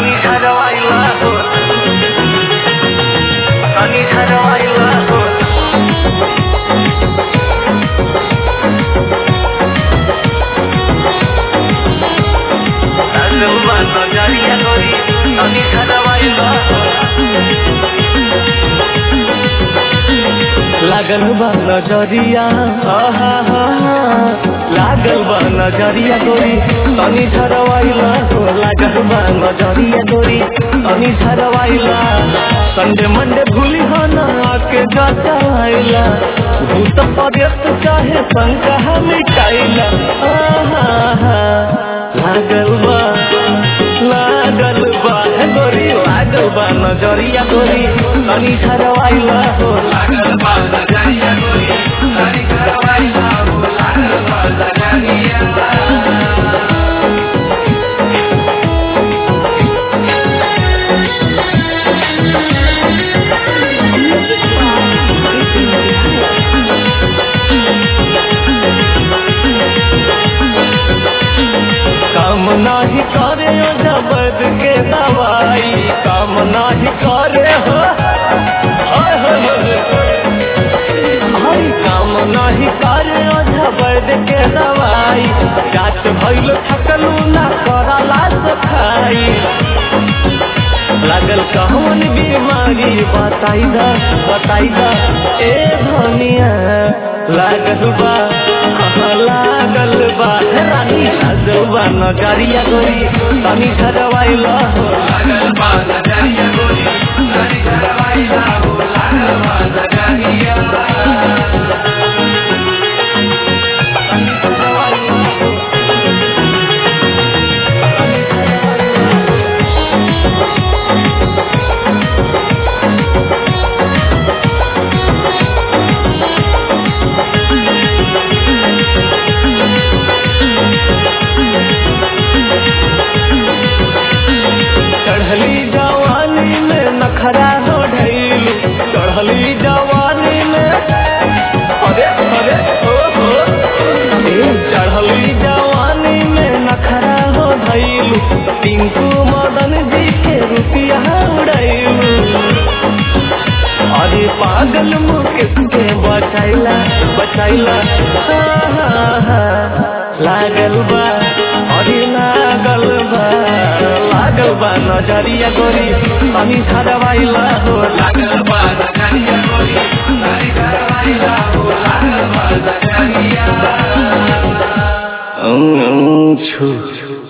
तनी झरवाइला हो तनी झरवाइला हो रंगवा नजरिया गोरी तनी झरवाइला हो लागल बा नजरिया हा हा हा हा। लागल बा नजरिया गोरी तनी झरवाइला हो लागल बा नजरिया गोरी तनी झरवाइला संडे मंडे भूली हो ना आके जचाइला भूत पर्यत चाहे संकह मिटाइला आहा हा लागल बा लागल बा हे गोरी लागल बा नजरिया गोरी तनी झरवाइला हो लागल बा नजरिया गोरी तनी करवाइला हो लागल बा नजरिया काम नाही करे ओ जबद के दवाई काम नाही करे हो हाय हाय हाय। हाय काम नाही करे ओ जबद के दवाई जात भइल थकलू ना करला सखाई लागल कहवन बीमारी बताई दा बताई दा ए धनिया लागल बा हाँ, लागल बा हे रानी लागल बा नजरिया गोरी तनी झरवाइला हो लागल बा नजरिया गोरी तनी करवाइला हो लागल बा नजरिया चढ़ली जवानी में नखरा हो ढैलू चढ़ली जवानी में अरे अरे ओ हो ए, चढ़ली जवानी में नखरा हो ढैलू टिंकू मदन जी के रुपया उड़ैलू अरे पागल मुकेश के बचाइला बचाइला हा, हा, हा। लागल बा अरे लागल बा लागल बा नजरिया गोरी तनी झरवाइला हो लागल बा नजरिया गोरी तनी करवाइला हो लागल बा नजरिया लागल छू